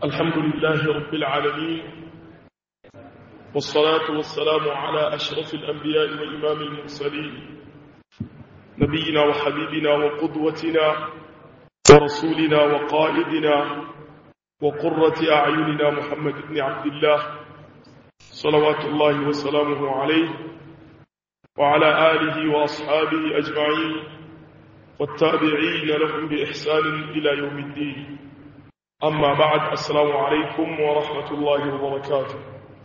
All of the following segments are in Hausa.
الحمد لله رب العالمين والصلاة والسلام على أشرف الأنبياء وإمام المرسلين نبينا وحبيبنا وقدوتنا ورسولنا وقائدنا وقرة أعيننا محمد بن عبد الله صلوات الله وسلامه عليه وعلى آله وأصحابه أجمعين والتابعين لهم بإحسان إلى يوم الدين أما بعد السلام عليكم ورحمة الله وبركاته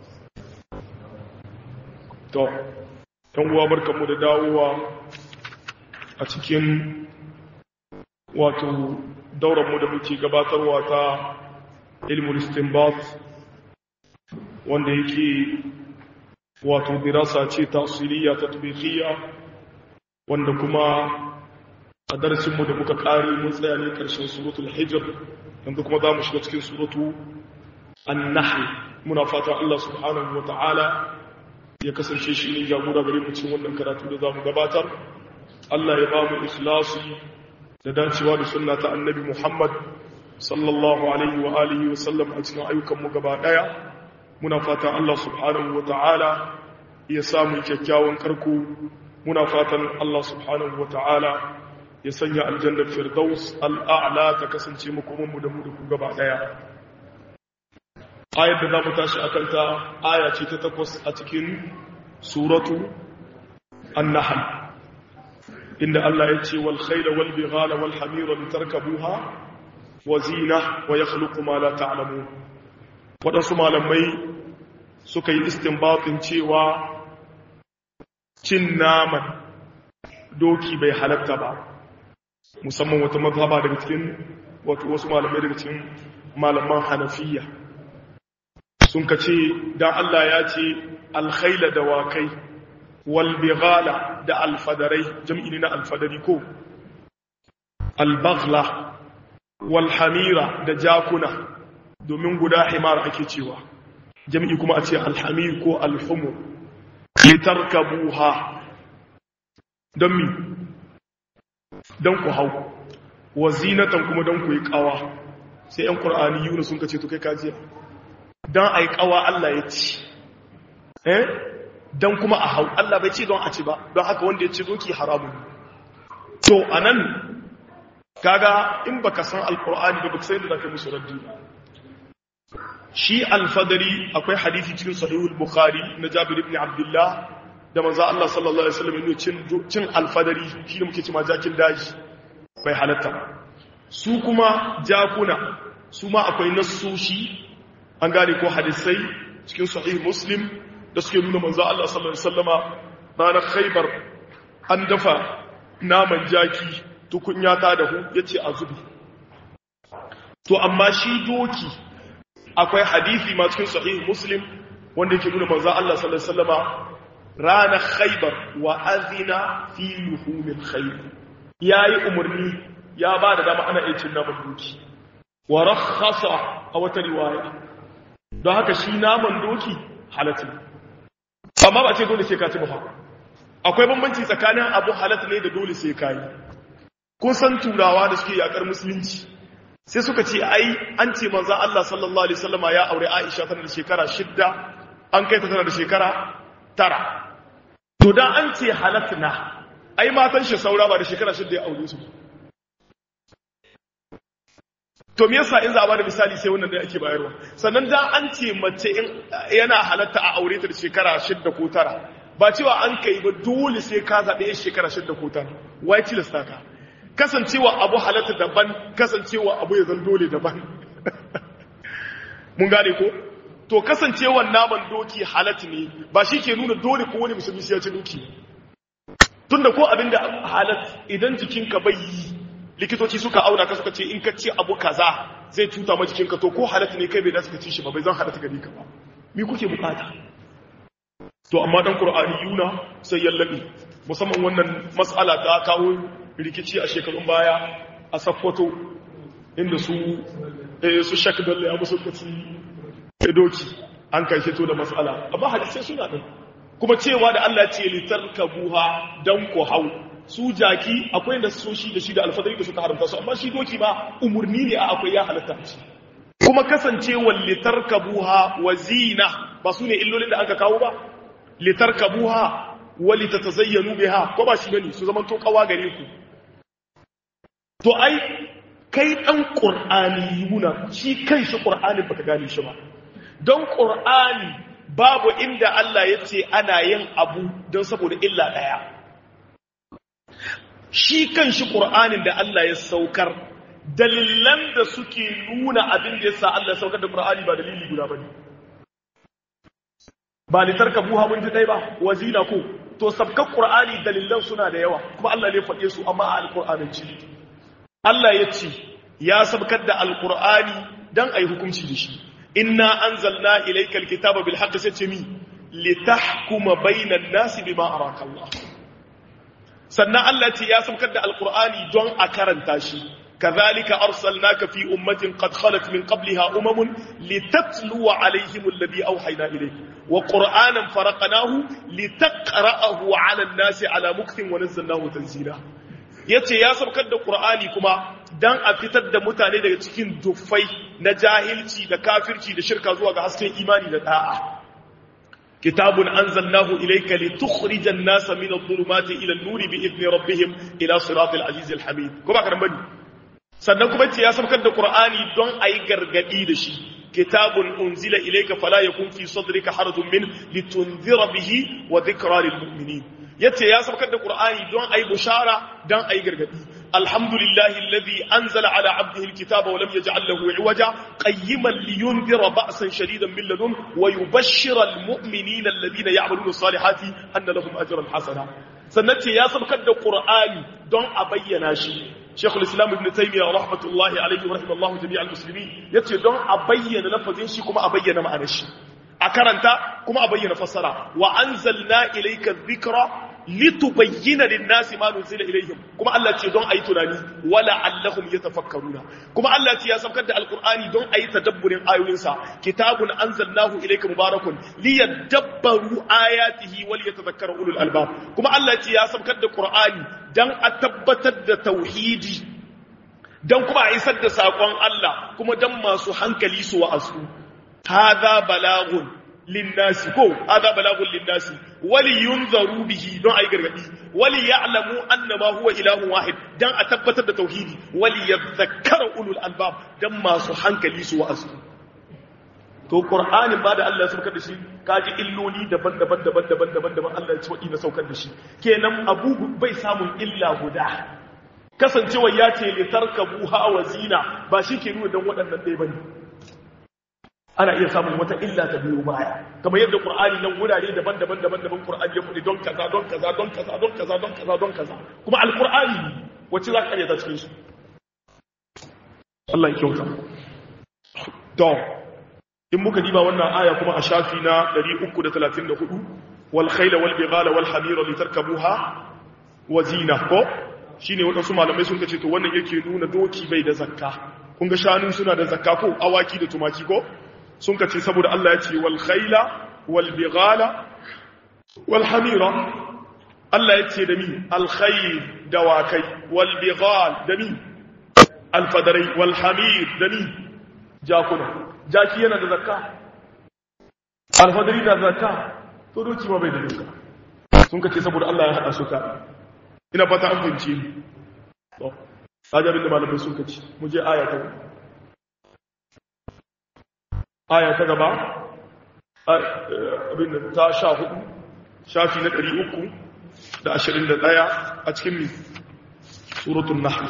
to kan uwa barkanmu da dawowa a cikin wato dauranmu da muke gabatarwa ta ilmul istinbat wanda yake wato dirasa ce tasiriya tatbiqiyya wanda kuma a darasinmu da muka kare mun tsaya ne karshen suratul hijr yanzu kuma za mu shiga cikin suratu an-nahl muna fata Allah subhanahu wata'ala ya kasance shi ne jagora gare mu cikin wannan karatu da za mu gabatar Allah ya ba mu ikhlasi da dacewa da sunna ta annabi Muhammad sallallahu alaihi wa alihi wa sallam a cikin ayyukan mu gaba daya muna fatan Allah subhanahu wata'ala ya samu kyakkyawan karko muna fatan Allah subhanahu wata'ala ya sanya aljannar firdaus al'a'la ta kasance makomanmu da mu da ku gaba daya ayar da za mu tashi a kanta aya ce ta takwas a cikin suratu an-nahl inda Allah ya ce wal khayla wal bighala wal hamira litarkabuha wa zina wa yakhluqu ma la ta'lamun wadansu malamai suka yi istinbatin cewa cin naman doki bai halatta ba musamman wata mazhaba daga cikin wato wasu malamai daga cikin malaman hanafiya sun ka ce dan Allah ya ce alkhaila da wakai wal bighala da alfadarai jam'i ne na alfadari ko albaghla wal hamira da jakuna domin guda himar ake cewa jam'i kuma a ce alhamir ko alhumur litarkabuha don mi don ku hau wa zinatan kuma don ku yi kawa sai ‘yan ƙur'ani yuna sun kace to kai kajiya don a yi kawa Allah ya ci eh don kuma a hau Allah bai ce don a ci ba don haka wanda ya ci doki haramun to a nan kaga in baka san alƙur'ani da baka sai da zaka musu raddi shi alfadari akwai hadisi cikin sahihul bukhari na jabir ibn abdullah da manzo Allah sallallahu alaihi wasallam yana cin cin alfadari shi ne muke cewa jakin daji bai halatta su kuma jakuna su ma akwai nassoshi an gane ko hadisai cikin sahih muslim da suke nuna manzo Allah sallallahu alaihi wasallama ranar khaybar an dafa naman jaki tukunya ta dahu yace a zubi to amma shi doki akwai hadisi ma cikin sahih muslim wanda yake nuna manzo Allah sallallahu alaihi wasallama ranar khaibar wa azina fi luhumin khayr yayi umarni ya ba da dama ana cin naman doki wa rakhasa a wata riwaya don haka shi naman doki halatta amma ba ce dole sai ka ci ba akwai bambanci tsakanin abu halatta ne da dole sai ka yi kun san turawa da suke yakar musulunci sai suka ce ai an ce manzo Allah sallallahu alaihi wasallama ya aure Aisha tana da shekara shidda an kai ta tana da shekara tara to da an ce halattuna ai matan shi saura ba da shekara shidda ya aure su to me yasa in za a bada misali sai wannan da ake bayarwa sannan da an ce mace in yana halatta a aure ta da shekara shidda ko tara ba cewa an kai ba dole sai ka zaɓe yan shekara shidda ko tara wai tilasta ka kasancewa abu halatta daban kasancewa abu ya zan dole daban mun gane ko to kasancewar naman doki halat ne ba shi ke nuna dole ko wani musulmi ya ci doki tunda ko abin da halat idan jikinka bai yi likitoci suka auna ka suka ce in ka ci abu kaza zai cuta ma jikinka to ko halat ne kai bai da suka ci shi ba bai zan halat gari ka ba me kuke bukata to amma dan qur'ani yuna sai yallabi musamman wannan mas'ala ta kawo rikici a shekarun baya a sakkwato inda su su shak dalle abu suka ci doki an kai fito da matsala amma hadisai suna ɗin kuma cewa da Allah ce litarkabuha dan ku hau su jaki akwai da soshi da shi da alfadari da suka haramta su amma shi doki ba umurni ne a akwai ya halatta shi kuma kasancewar litarkabuha wa zina ba su ne illolin da aka kawo ba litarkabuha wa litatazayyanu biha ko ba shi bane su zaman to kawa gare ku to ai kai dan qur'ani yuna shi kai shi qur'ani baka gane shi ba don qur'ani babu inda Allah ya ce ana yin abu don saboda illa daya shi kan shi qur'anin da Allah ya saukar dalilan da suke nuna abin da yasa Allah ya saukar da qur'ani ba dalili guda bane ba litarka buha mun ji dai ba wazina ko to sabkan qur'ani dalilan suna da yawa kuma Allah ne faɗe su amma a alqur'anin ci Allah ya ce ya sabkar da alqur'ani dan ayi hukunci da shi inna anzalna ilaykal kitaba bil haqqi sai ce mi litahkuma bainan nasi bima araka Allah sannan Allah ce ya sabkar da alqur'ani don a karanta shi كذلك أرسلناك في أمة قد خلت من قبلها أمم لتتلو عليهم الذي أوحينا إليك وقرآنا فرقناه لتقرأه على الناس على مكث ونزلناه تنزيلا yace ya saukar da Qur'ani kuma dan a fitar da mutane daga cikin duffai na jahilci da kafirci da shirka zuwa ga hasken imani da da'a kitabun anzalnahu ilayka litukhrijan nasa min adh-dhulumati ila an-nuri bi idni rabbihim ila siratil azizil hamid ko ba karan bane sannan kuma ce ya saukar da Qur'ani don a yi gargadi da shi kitabun unzila ilayka fala yakun fi sadrika harajun min litunzira bihi wa dhikra lil mu'minin yace ya saukar da Qur'ani don a yi bushara don a yi gargadi alhamdulillahi alladhi anzala ala abdihi alkitaba wa lam yaj'al lahu iwaja qayyiman liyunzira ba'san shadidan min ladun wa yubashshira almu'minina alladhina ya'maluna as-salihati anna lahum ajran hasana sannan ce ya saukar da Qur'ani don a bayyana shi Sheikhul Islam Ibn Taymiyyah rahmatullahi alaihi wa rahimallahu jami'al muslimin yace don a bayyana lafazin shi kuma a bayyana ma'anar shi a karanta kuma a bayyana fassara wa anzalna ilayka dhikra litubayyana lin-nasi ma nuzila ilayhim kuma Allah ce don ayi tunani wala allahum yatafakkaruna kuma Allah ce ya saukar da alqur'ani don ayi tadabburin ayoyinsa kitabun anzalnahu ilayka mubarakun liyadabbaru ayatihi wal yatadhakkara ulul albab kuma Allah ce ya saukar da qur'ani dan a tabbatar da tauhidi dan kuma a isar da sakon Allah kuma dan masu hankali su wa'azu hadha balagun linnasi ko hadha balagun linnasi wali yunzaru bihi don ayi gargadi wali ya'lamu annama huwa ilahun wahid dan a tabbatar da tauhidi wali yadhakkara ulul albab dan masu hankali su wa'azu to qur'anin ba da Allah ya saukar da shi kaji illoli daban-daban daban-daban daban-daban Allah ya ci wadi na saukar da shi kenan abu bai samun illa guda kasancewa ya ce litarkabu ha wa zina ba shi ke nuna dan waɗannan ɗaya bane ana iya samun wata illa ta biyo baya kamar yadda qur'ani nan wurare daban-daban daban-daban qur'ani ya fudi don kaza don kaza don kaza don kaza don kaza don kaza kuma alqur'ani wacce za ka karyata cikin su Allah ya kyauta to in muka diba wannan aya kuma a shafi na 334 wal khayla wal bighala wal hamira litarkabuha wa zina ko shine wadansu malamai sun kace to wannan yake nuna doki bai da zakka kun ga shanu suna da zakka ko awaki da tumaki ko sun ka ce saboda Allah ya ce wal khayla wal bighala wal hamira Allah ya ce da mi al khayl dawakai wal bighal da mi al fadarai wal hamir da mi jakuna jaki yana da zakka al fadari da zakka to doki ma bai da zakka sun ka ce saboda Allah ya hada su ka ina fata an fahimci to sajabin da malamai sun ka ce mu je aya ta aya ta gaba abin da ta sha hudu shafi na ɗari uku da ashirin da ɗaya a cikin suratun nahl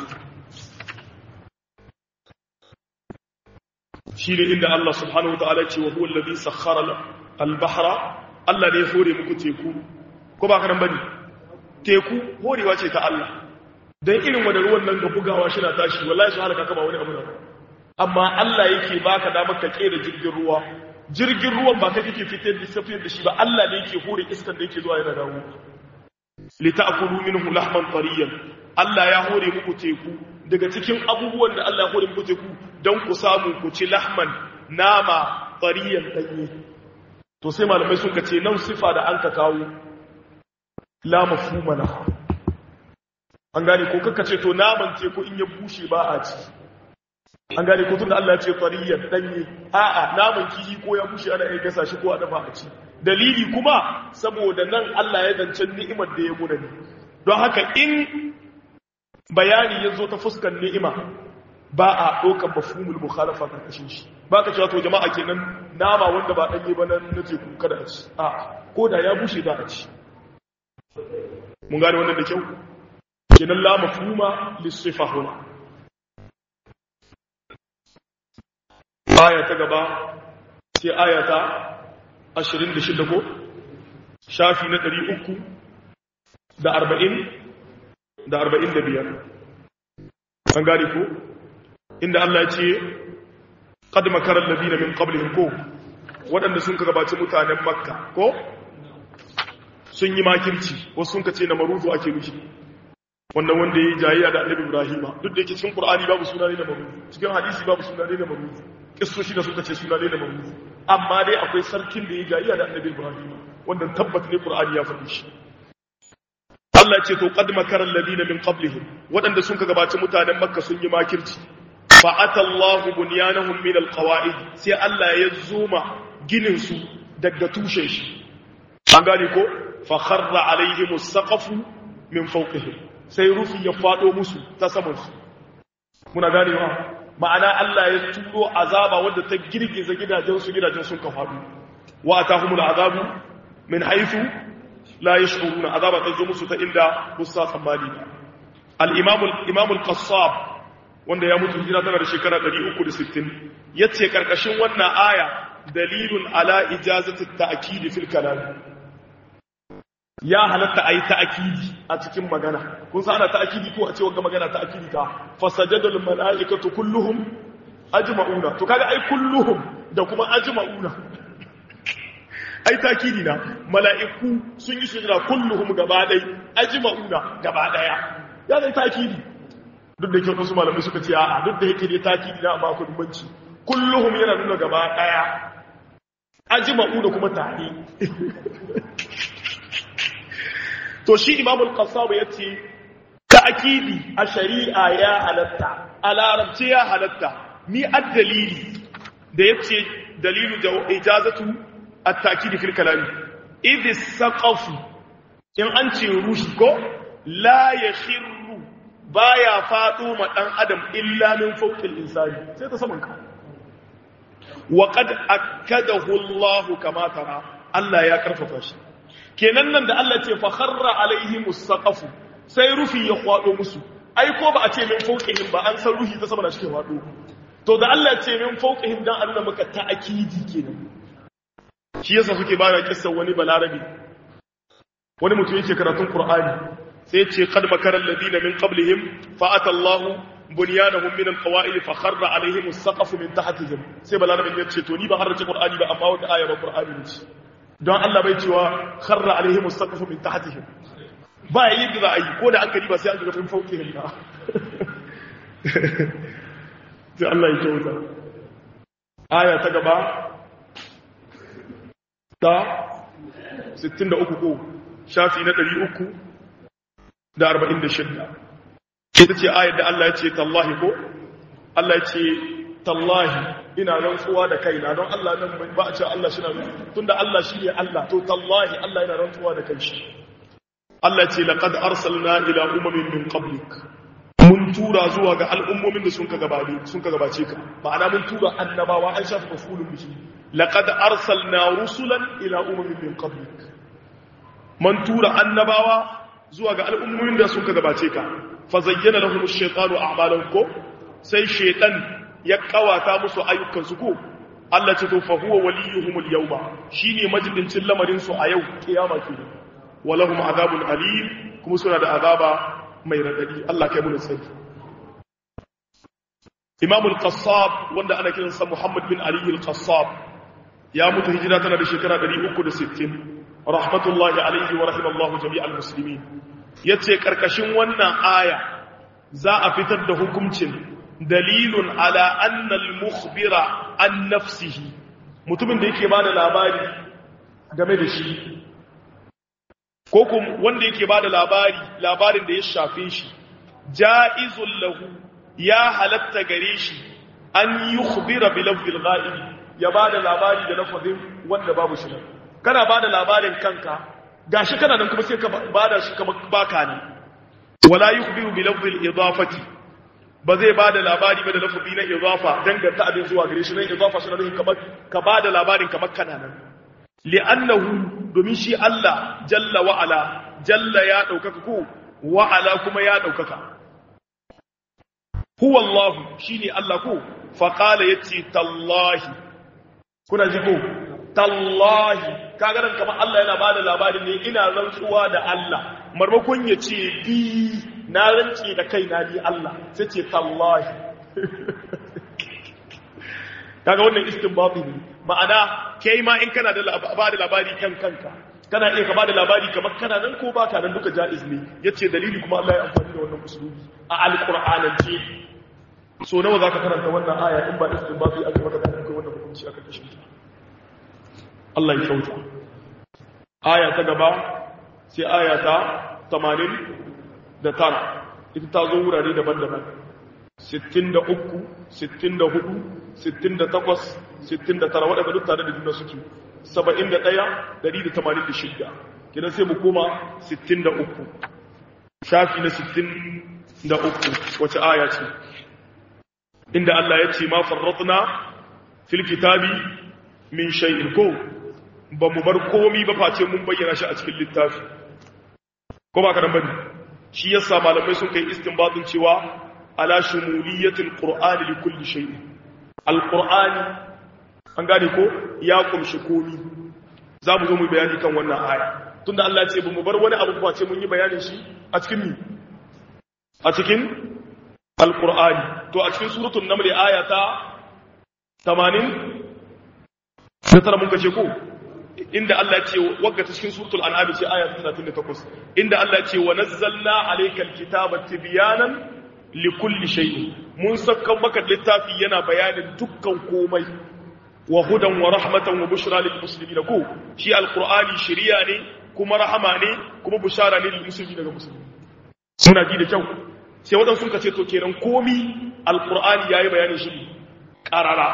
shi ne inda Allah subhanahu wa ta'ala ce wa huwa alladhi sakhkhara al-bahra Allah ne ya hore muku teku ko ba ka nan bane teku horewa ce ta Allah dan irin wanda ruwan nan ga bugawa shi na tashi wallahi su halaka kama wani abu da amma Allah yake baka damar ka kera jirgin ruwa jirgin ruwan ba kai kake fitar da safiyar da shi ba Allah ne yake hore iskan da yake zuwa yana dawo li ta'kulu minhu lahman tariyan Allah ya hore muku teku daga cikin abubuwan da Allah ya hore muku teku don ku samu ku ci lahman nama tariyan danye to sai malamai sun ce nan sifa da an ka kawo la mafhuma laha an gane ko kaka ce to naman teku in ya bushe ba a ci an gane ko tunda Allah ya ce tariyan danye a'a naman kihi ko ya bushe ana iya gasa shi ko a dafa a ci dalili kuma saboda nan Allah ya zance ni'imar da ya muna ne don haka in bayani ya zo ta fuskar ni'ima ba a ɗaukar mafhumul mukhalafa karkashin shi ba ka cewa to jama'a kenan nama wanda ba ɗanye ba nan na teku kada a ci a ko da ya bushe za a ci mun gane wannan da kyau kenan la mafhuma lis-sifa huna aya ta gaba sai aya ta 26 ko shafi na 300 da 40 da 45 an gane ko inda Allah ya ce qad makara alladhina min qablihim ko waɗanda sun ka gabaci mutanen makka ko sun yi makirci wasu sun ka ce na maruzu ake nufi wannan wanda ya yi jayayya da annabi ibrahima duk da yake cikin qur'ani babu suna ne na maruzu cikin hadisi babu suna ne na maruzu kissoshi da suka ce suna ne na maruzu amma dai akwai sarkin da ya yi jayayya da annabi ibrahima wanda tabbata ne qur'ani ya faɗi shi Allah ce to qad makara alladhina min qablihim waɗanda sun ka gabaci mutanen makka sun yi makirci fa atallahu bunyanahum min alqawaid sai Allah ya zuma ginin su daga tushen shi an gane ko fa kharra alaihim as-saqafu min fawqihim sai rufi ya fado musu ta saman su muna ganewa ma'ana Allah ya turo azaba wanda ta girgiza gidajen su gidajen sun ka fado wa atahumul azabu min haythu la yash'uruna azaba ta zo musu ta inda bussa tsammani ba al-imam al-imam al-qassab wanda ya mutu hijira tana da shekara 360 yace karkashin wannan aya dalilun ala ijazati at-ta'kid fil kalam ya halatta ayi ta'kidi a cikin magana kun san ana ta'kidi ko a ce wanga magana ta'kidi ta fasajadul malaikatu kulluhum ajma'una to kaga ai kulluhum da kuma ajma'una ai takidi na mala'iku sun yi sujira kulluhum gaba dai ajma'una gaba daya ya zai takidi duk da kyau wasu malamai suka ce a'a duk da yake dai takidi na amma akwai banci kulluhum yana nuna gaba daya ajma'una kuma tare to shi imam al-qassab yace ta'kidi a shari'a ya halatta a larabci ya halatta ni ad-dalili da yace dalilu ijazatu التأكيد في الكلام إذ السقف إن أنت رشكو لا يخر بايا فاطمة أن أدم إلا من فوق الإنسان سيتسمنك وقد أكده الله كما ترى الله يا كرففاش kenan nan da Allah ce fa kharra alaihim as-saqafu sai rufi ya kwado musu ai ko ba a ce min fawqihim ba an san ruhi ta sama da shi ke kwado to da Allah ce min fawqihim dan Allah maka ta'akidi kenan shi yasa suke ba da kissan wani balarabi wani mutum yake karatun qur'ani sai ce qad makara alladina min qablihim fa ata allah bunyanahum min alqawa'id fa kharra alaihim as-saqaf min tahtihim sai balarabin ya ce to ni ba harrace qur'ani ba amma wata aya ba qur'ani ne don Allah bai cewa kharra alaihim as-saqaf min tahtihim ba yi da za a yi ko da an gari ba sai an ga fin fauƙihim ba sai Allah ya kyauta aya ta gaba ta 63 ko shafi na 346 ita ce ayar da Allah ya ce tallahi ko Allah ya ce tallahi ina rantsuwa da kaina don Allah nan ba a ce Allah shi na tunda Allah shi ne Allah to tallahi Allah yana rantsuwa da kai shi Allah ce laqad arsalna ila umamin min qablik mun tura zuwa ga al'ummomin da sun ka gabace sun ka gabace ka ma'ana mun tura annabawa an shafa mafulun bihi laqad arsalna rusulan ila umamin min qablik mun tura annabawa zuwa ga al'ummomin da sun ka gabace ka fa zayyana lahum ash-shaytanu a'malahum ko sai shaytan ya kawata musu ayyukan su ko Allah ce to fa huwa waliyuhum al-yawma shine majidincin lamarin su a yau kiyama kenan walahum azabun alim kuma suna da azaba mai radadi Allah kai mun sani Imam al-Qassab wanda ana kiransa Muhammad bin Ali al-Qassab ya mutu hijira tana da shekara 360 rahmatullahi alaihi wa rahimallahu jami'al muslimin yace karkashin wannan aya za a fitar da hukuncin dalilun ala anna al-mukhbira an nafsihi mutumin da yake bada labari game da shi ko kuma wanda yake ba da labari labarin da ya shafe shi ja'izun lahu ya halatta gare shi an yukhbira bi lafzil ghaib ya bada labari da lafazin wanda babu shi nan kana bada labarin kanka gashi kana nan kuma sai ka bada shi kamar baka ne wala yukhbiru bi lafzil idafati ba zai bada labari ba da lafazi na idafa danganta abin zuwa gare shi nan idafa shi nan kamar ka bada labarin kamar kana nan li'annahu domin shi Allah jalla wa ala jalla ya daukaka ko wa ala kuma ya daukaka huwa Allah shine Allah ko fa qala yati tallahi kuna ji ko tallahi kaga nan kamar Allah yana bada labarin ne ina rantsuwa da Allah marmakon ya ce bi na rance da kaina ni Allah sai ce tallahi kaga wannan istinbati ne ma'ana kai ma in kana da bada labari kan kanka kana iya ka bada labari kamar kana nan ko baka nan duka jaiz ne yace dalili kuma Allah ya amfani da wannan usulubi a alqur'anance so nawa zaka karanta wannan aya in ba istinbati aka maka da kai wannan hukunci aka kashe ta Allah ya kyauta aya ta gaba sai aya ta 80 da tara ita ta zo wurare daban-daban 63 64 68 69 waɗanda duk tare da juna suke 71 186 kidan sai mu koma 63 shafi na 63 wace aya ce inda Allah ya ce ma farratna fil kitabi min shay'in ko ba mu bar komi ba face mun bayyana shi a cikin littafi ko ba karan bane shi yasa malamai sun kai istinbatin cewa ala shumuliyatil qur'ani li kulli shay'in alqur'ani an gane ko ya kumshi komi za mu zo mu bayani kan wannan aya tunda Allah ya ce ba mu bar wani abu face mun yi bayanin shi a cikin ni a cikin alqur'ani to a cikin suratul naml aya ta 80 da tara mun kace ko inda Allah ce wagga ta cikin suratul an'am ce aya 38 inda Allah ce wa nazzalna alaykal kitaba tibyanan likulli shay'in mun saka maka littafi yana bayanin dukkan komai wa hudan wa rahmatan wa bushra lil muslimin ko shi alqur'ani shiriya ne kuma rahama ne kuma bushara ne lil muslimin daga musulmi suna ji da kyau sai wadansu sun kace to kenan komi alqur'ani yayi bayanin shi qarara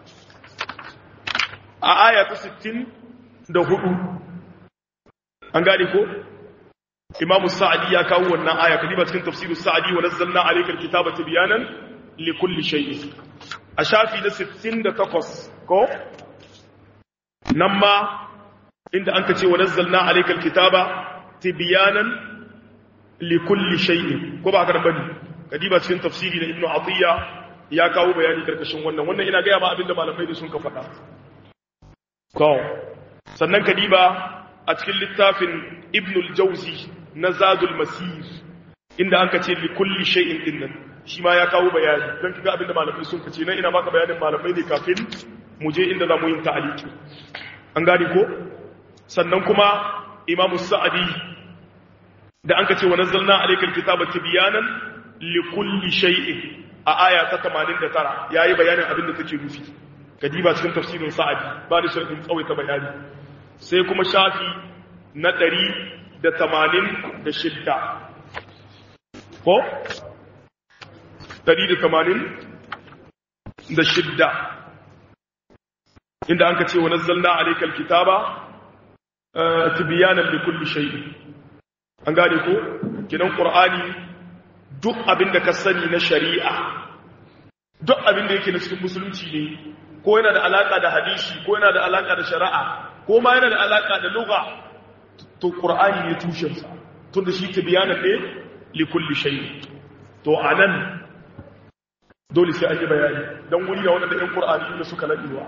a aya ta 60 da hudu an gane ko imamu sa'adi ya kawo wannan aya kadiba cikin tafsiru sa'adi wa nazzalna alayka alkitaba tibyanan likulli shay'in a shafi na 68 ko nan ma inda an ce wa nazzalna alayka alkitaba tibyanan likulli shay'in ko ba ka bane kadiba cikin tafsiri na ibnu atiya ya kawo bayani karkashin wannan wannan ina ga ya ma abinda malamai sun ka faɗa to sannan kadiba a cikin littafin ibnul jauzi na zadul masir inda an ka ce li kulli shay'in din nan shi ma ya kawo bayani don kiga abinda malamai sun kace nan ina baka bayanin malamai ne kafin mu je inda zamu yin ta'aliki an gane ko sannan kuma imam sa'adi da an ka ce wa nazzalna alaykal kitaba tibyanan li kulli shay'in a aya ta 89 yayi bayanin abinda take nufi kadiba cikin tafsirin sa'adi ba da sharhin tsawaita bayani sai kuma shafi na ɗari da tamanin da shidda ko? ɗari da tamanin da shidda inda an ka ce wa nazzalna alaikal kitaba tibiyanan da kulli shayi an gane ko kinan ƙur'ani duk abin da ka sani na shari'a duk abin da yake na cikin musulunci ne ko yana da alaƙa da hadisi ko yana da alaƙa da shari'a ko ma yana da alaƙa da lugha to qur'ani ne tushensa tun da shi tibyana ne li kulli shay to anan dole sai an yi bayani dan wuri da wanda ɗan qur'ani ne suka ladewa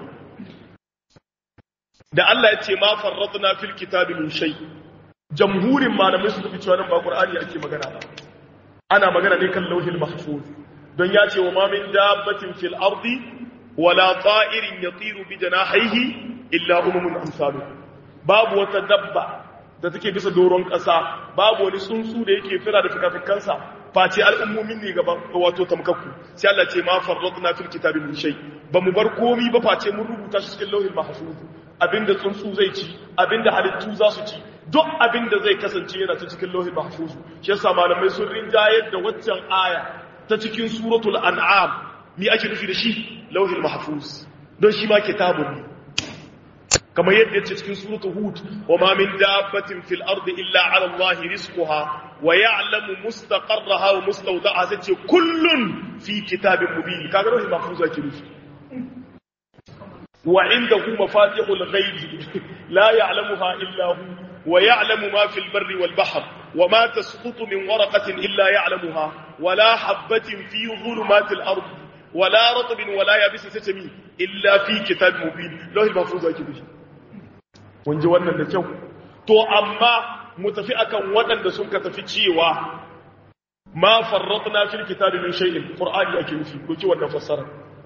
da Allah ya ce ma farradna fil kitabi min shay jamhurin malamai suka fi cewa nan ba qur'ani ake magana ba ana magana ne kan lauhil mahfuz don ya ce wa ma min dabbatin fil ardi wala ta'irin yatiru bi janahihi illa umamun amsalu babu wata dabba da take bisa doron ƙasa babu wani tsuntsu da yake fira da fikafikansa face al'ummomin ne gaban wato tamkakku sai Allah ce ma farradna fil kitabi min shay ba mu bar komi ba face mun rubuta shi cikin lauhin mahfuz abinda tsuntsu zai ci abinda halittu za su ci duk abinda zai kasance yana ta cikin lauhin mahfuz shi yasa malamai sun rinjayar da waccan aya ta cikin suratul an'am mi ake nufi da shi lauhil mahfuz don shi ma kitabun ne kamar yadda yace cikin suratul hud wa ma min dabbatin fil ardi illa ala allahi rizquha wa ya'lamu mustaqarraha wa mustawda'aha sace kullun fi kitabin mubin kaga lauhil mahfuz ake nufi wa indahu mafatihul ghaibi la ya'lamuha illa hu wa ya'lamu ma fil barri wal bahr wa ma tasqutu min waraqatin illa ya'lamuha wa la habatin fi dhulumatil ardi wala ratbin wala yabis satami illa fi kitab mubin lauhi mahfuz ake bishi mun ji wannan da kyau to amma mu tafi akan waɗanda sun ka tafi cewa ma farratna fil kitabi min shay'in qur'ani ake nufi ko ki wannan fassara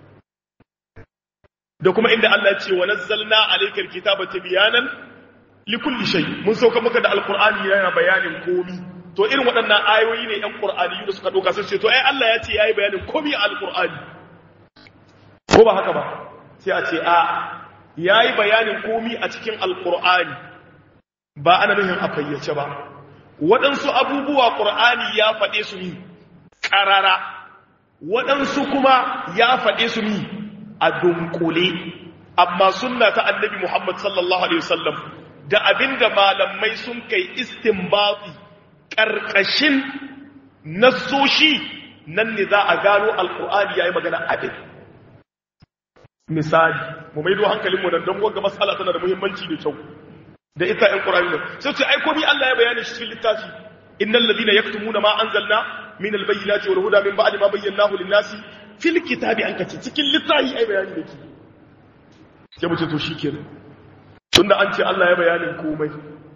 da kuma inda Allah ya ce wa nazzalna alayka alkitaba tibyanan likulli shay mun sauka maka da alqur'ani yana bayanin komi to irin waɗannan ayoyi ne ‘yan ƙur'ani da suka ɗauka sun ce to ai Allah ya ce ya yi bayanin komi a alƙur'ani ko ba haka ba sai a ce a ya yi bayanin komi a cikin alƙur'ani ba ana nufin a fayyace ba waɗansu abubuwa ƙur'ani ya faɗe su ni ƙarara waɗansu kuma ya faɗe su ni a dunkule amma sunna ta annabi muhammad sallallahu alaihi wasallam da abinda malamai sun kai istinbati ƙarƙashin nassoshi nan ne za a gano alƙur'ani ya yi magana abin misali mu maido hankalinmu nan don wanga matsala tana da muhimmanci da kyau da ita ‘yan ƙur'ani nan sai ce ai komi Allah ya bayani shi cikin littafi innal ladina yaktumuna ma anzalna min albayyinati wal huda min ba'di ma bayyanahu lin-nasi fil kitabi an kace cikin littafi ai bayani da ke sai mu ce to shikenan tunda an ce Allah ya bayanin komai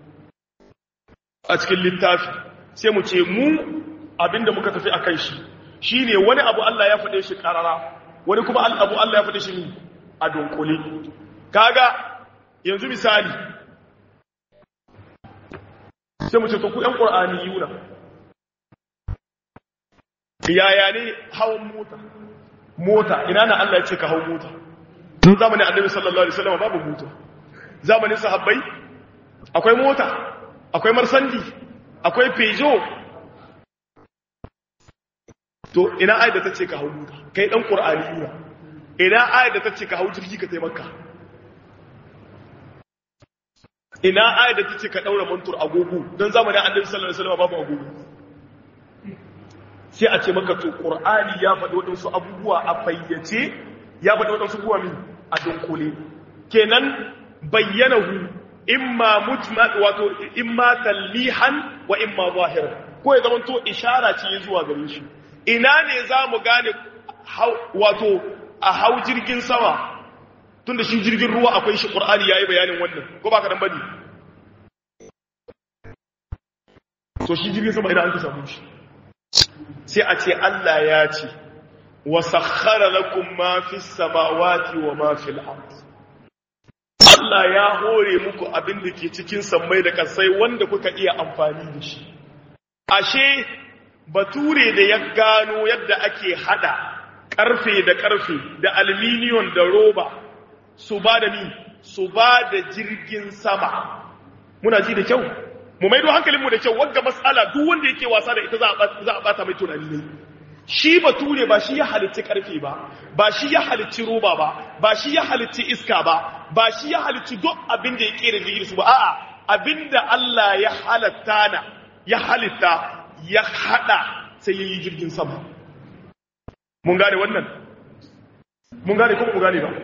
a cikin littafi sai mu ce mu abinda muka tafi a kan shi shi ne wani abu Allah ya faɗe shi ƙarara wani kuma abu Allah ya faɗe shi ne a dunkule kaga yanzu misali sai mu ce to ku ‘yan ƙur'ani yuna yaya ne hawan mota mota ina na Allah ya ce ka hau mota tun zamanin annabi sallallahu alaihi wasallam babu mota zamanin sahabbai akwai mota akwai marsandi akwai pejo to ina ayat da tace ka hau mota kai dan qur'ani yura ina ayat da tace ka hau jirgi ka taimaka ina ayat da tace ka daura mantur agogo dan zamanin annabi sallallahu alaihi wasallam babu agogo sai a ce maka to qur'ani ya faɗi waɗansu abubuwa a fayyace ya faɗi waɗansu abubuwa min a dunkule kenan bayyanahu imma mujmal wato imma tallihan wa imma zahiran ko ya zama to ishara ce zuwa gare shi ina ne za mu gane wato a hau jirgin sama tunda shi jirgin ruwa akwai shi qur'ani yayi bayanin wannan ko ba ka dan bane to shi jirgin sama ina an ka samu shi sai a ce Allah ya ce wa sakhkhara lakum ma fis samawati wa ma fil ardh Allah ya hore muku abin da ke cikin sammai da kasai wanda kuka iya amfani da shi. Ashe, bature da ya gano yadda ake hada ƙarfe da ƙarfe da alminiyon da roba su ba da ni, su ba da jirgin sama. Muna ji da kyau? Mu maido hankalinmu da kyau, wagga matsala duk wanda yake wasa da ita za a bata mai tunani ne. Shi bature ba shi ya halitti ƙarfe ba, ba shi ya halitti roba ba, ba shi ya halitti iska ba, ba shi ya halitti duk abin da ya kera jirgin su ba a'a abin da Allah ya halatta na ya halitta ya hada sai ya yi jirgin sama mun gane wannan mun gane kuma mun gane ba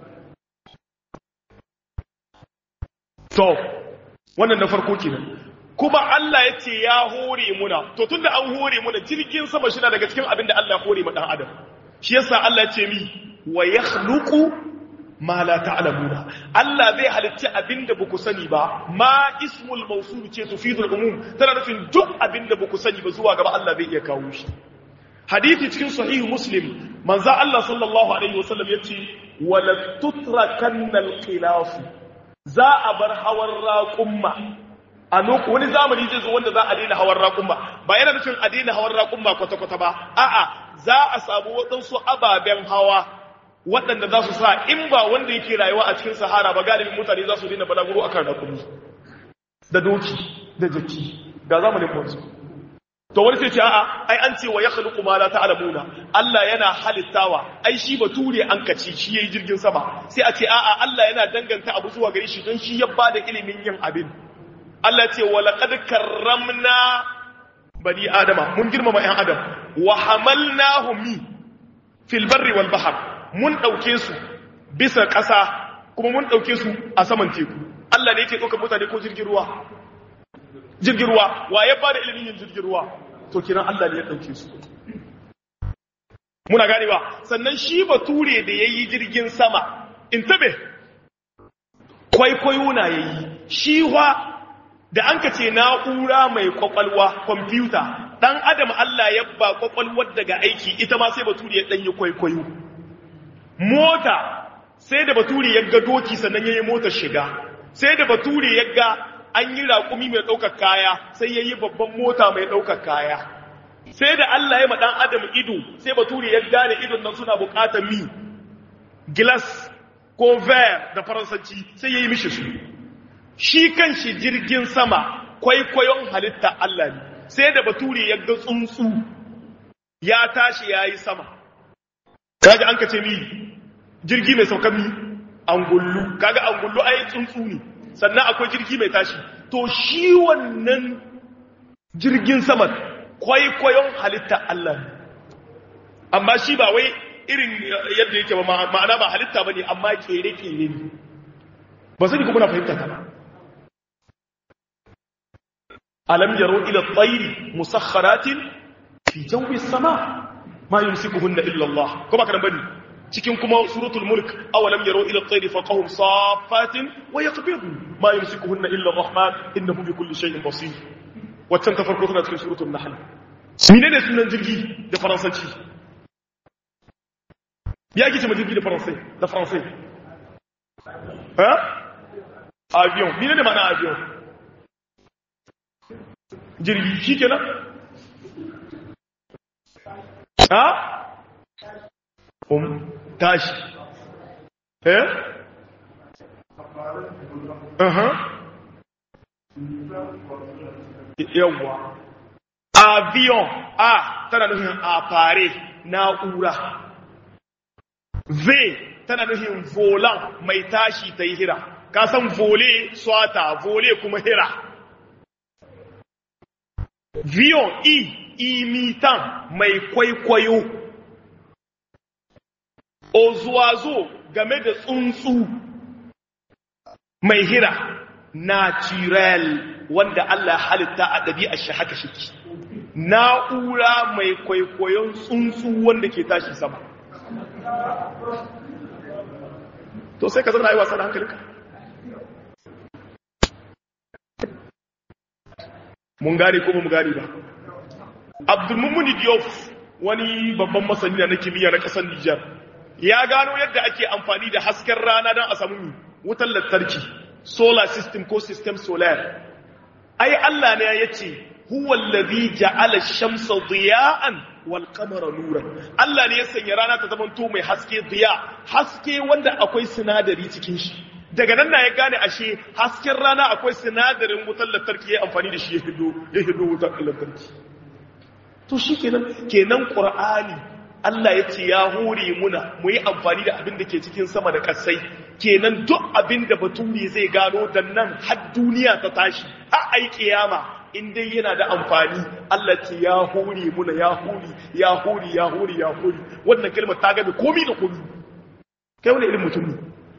to wannan na farko kenan kuma Allah ya ce ya hore muna to tunda an hore muna jirgin sama shi na daga cikin abin da Allah ya hore ma dan adam shi yasa Allah ya ce mi wa yakhluqu ma la ta'lamuna Allah zai halitta abinda baku sani ba ma ismul mawsul ce tufidul umum tana nufin duk abinda baku sani ba zuwa gaba Allah zai iya kawo shi hadisi cikin sahih muslim manzo Allah sallallahu alaihi wasallam yace wala tutrakanna alqilaf za a bar hawan raqumma a lokacin wani zamani zai zo wanda za a daina hawan raqumma ba yana nufin a daina hawan raqumma kwata kwata ba a'a za a samu wadansu ababen hawa waɗanda za su sa in ba wanda yake rayuwa a cikin sahara ba galibin mutane za su dina balaguro a kan rakumi da doki da jaki ga zamanin wanzu to wani sai ce a'a ai an ce wa yakhluqu ma la ta'lamuna Allah yana halittawa ai shi bature an kaci shi yayi jirgin sama sai a ce a'a Allah yana danganta abu zuwa gare shi don shi ya bada ilimin yin abin Allah ce wa laqad karramna bani adama mun girmama ƴan adam wa hamalnahum fil barri wal bahr mun dauke su bisa ƙasa kuma mun dauke su a saman teku Allah ne yake ɗaukar mutane ko jirgin ruwa jirgin ruwa wa ya bada ilimin yin jirgin ruwa to kiran Allah ne ya dauke su muna ganewa sannan shi bature da yayi jirgin sama in tabe kwaikwayo na yayi shi wa da an ka ce na'ura mai kwakwalwa kwamfuta dan adam Allah ya ba kwakwalwar daga aiki ita ma sai bature ya danyi kwaikwayo mota sai da bature ya ga doki sannan yayi motar shiga sai da bature ya ga an yi raƙumi mai ɗaukar kaya sai ya yi babban mota mai ɗaukar kaya sai da Allah ya maɗan adam ido sai bature ya gane idon nan suna buƙatar mi gilas ko ver da faransanci sai ya yi mishi su shi kan shi jirgin sama kwaikwayon halitta Allah ne sai da bature ya ga tsuntsu ya tashi ya yi sama kaga an ka ce mi jirgi mai saukan mi angullu kaga angullu ai tsuntsu ne sannan akwai jirgi mai tashi to shi wannan jirgin sama kwaikwayon halitta Allah ne amma shi ba wai irin yadda yake ba ma'ana ba halitta ba ne amma kere-kere ne ba sani kuma na fahimta ta ba alam yaro ila tsairi musakharatin fi jawi sama ma yumsikuhunna illa Allah ko ba karan bane cikin kuma suratul mulk awalam yaro ila tsairi faqahum safatin wa yaqbidu ma yumsikuhunna illa ar-rahman innahu bi kulli shay'in basir waccan ta farko tana cikin suratul nahl menene sunan jirgi da faransanci ya kice ma jirgi da faransai da faransai ha avion menene ma'ana avion jirgi shikenan ha um tashi eh aha yawwa avion a tana nufin afare na'ura v tana nufin volan mai tashi ta yi hira ka san vole swata vole kuma hira vion i imitan mai kwaikwayo ozuwazo game da tsuntsu mai hira natural wanda Allah halitta a ɗabi'ar shi haka shiki na'ura mai kwaikwayon tsuntsu wanda ke tashi sama to sai ka zama yi wasa da hankalinka mun gane ko mun gane ba abdulmumuni diyof wani babban masani na kimiyya na ƙasar nijar ya gano yadda ake amfani da hasken rana don a samu wutar lantarki solar system ko system solar ai Allah ne ya ce huwa allazi ja'ala ash-shamsa diya'an wal qamara nuran Allah ne ya sanya rana ta zama to mai haske diya haske wanda akwai sinadari cikin shi daga nan na ya gane ashe hasken rana akwai sinadarin wutar lantarki ya amfani da shi ya hido ya hido wutar lantarki to shikenan kenan qur'ani Allah ya ce ya hore muna mu yi amfani da abin da ke cikin sama da ƙasai kenan duk abin da baturi zai gano da nan har duniya ta tashi har ai kiyama in dai yana da amfani Allah ce ya hore muna ya hore ya hore ya hore ya hore wannan kalmar ta gabe komi da komi kai wani irin mutum ne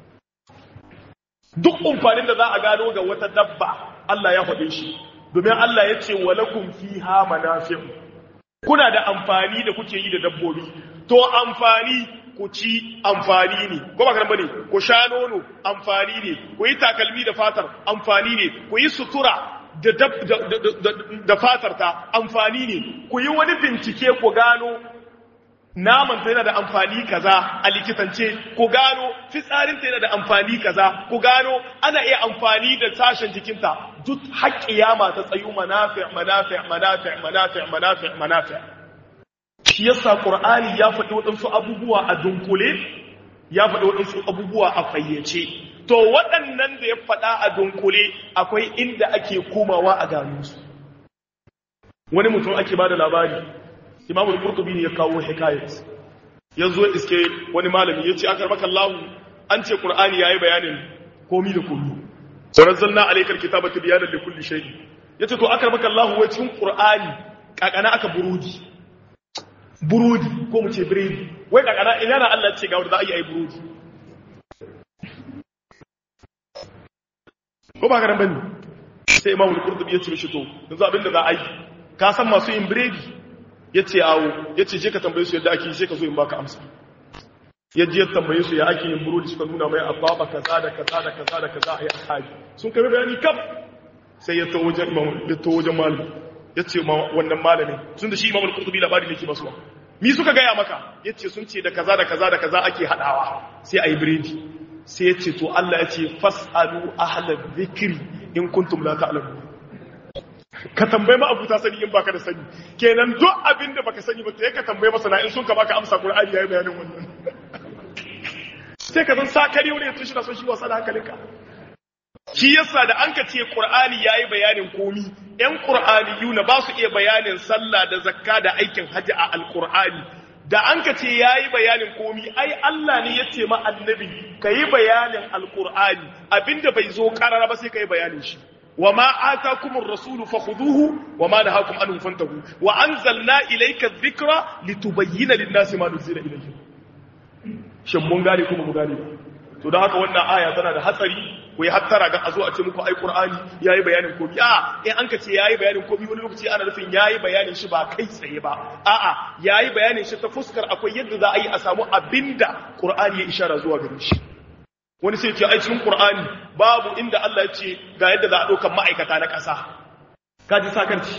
duk amfanin da za a gano ga wata dabba Allah ya faɗe shi domin Allah ya ce walakum fiha manafi'u kuna da amfani da kuke yi da dabbobi to amfani ku ci amfani ne ko ba bane ku sha nono amfani ne ku yi takalmi da fatar amfani ne ku yi sutura da da fatar ta amfani ne ku yi wani bincike ku gano naman ta yana da amfani kaza a likitance ku gano fitsarin ta yana da amfani kaza ku gano ana iya amfani da sashen jikinta duk haƙƙiyama ta tsayu manafi manafi manafi manafi manafi manafi shi yasa qur'ani ya faɗi waɗansu abubuwa a dunkule ya faɗi waɗansu abubuwa a fayyace to waɗannan da ya faɗa a dunkule akwai inda ake komawa a gano su wani mutum ake bada labari Imam al-Qurtubi ne ya kawo hikayat yazo iske wani malami yace akar maka Allah an ce Qur'ani yayi bayanin komi da komi sanazzalna alaykal kitaba tibyanan likulli shay yace to akar maka Allah wai cikin Qur'ani kakana aka burudi burudi ko mu ce biredi wai kakana ina na Allah ce ga wanda za a yi ai burudi ko ba garan bane sai imamu al-qurtubi yace mishi to yanzu abinda za a yi ka san masu yin biredi yace awo yace je ka tambaye su yadda ake yi sai ka zo in baka amsa yaje ya tambaye su ya ake yin burodi suka nuna mai ababa kaza da kaza da kaza da kaza ayi akaji sun kai bayani kaf sai ya tawo wajen imamu ya tawo wajen malami yace ma wannan malamin tun da shi imamu al-qurtubi labari ne ke basu mi suka gaya maka yace sun ce da kaza da kaza da kaza ake hadawa sai ayi biredi sai ya ce to Allah ya ce fas'alu ahlal dhikri in kuntum la ta'lamun ka tambaye ma abuta sani in baka da sani kenan duk abinda baka sani ba to ka tambaye masana in sun ka baka amsa Qur'ani yayi bayanin wannan sai ka san sakari wani ya tushi na son shi wasa da hankalinka shi yasa da an ka ce Qur'ani yayi bayanin komi ƴan Qur'aniyuna ba su iya bayanin sallah da zakka da aikin haji a alqur'ani da an ka ce ya yi bayanin komi ai Allah ne ya ce ma annabi ka yi bayanin alkur'ani abinda bai zo karara ba sai ka yi bayanin shi wa ma atakumur rasulu fakhuduhu wa ma nahakum anhu fantahu wa anzalna ilayka dhikra litubayyana lin-nasi ma nuzila ilayhim shin mun gane kuma mu gane to da haka wannan aya tana da hatsari ku yi hattara ga a zo a ce muku ai qur'ani yayi bayanin komi a in an ka ce yayi bayanin komi wani lokaci ana nufin yayi bayanin shi ba kai tsaye ba a'a yayi bayanin shi ta fuskar akwai yadda za a yi a samu abinda qur'ani ya ishara zuwa gare shi wani sai ce ai cikin qur'ani babu inda Allah ya ce ga yadda za a dauka ma'aikata na ƙasa kaji sakarci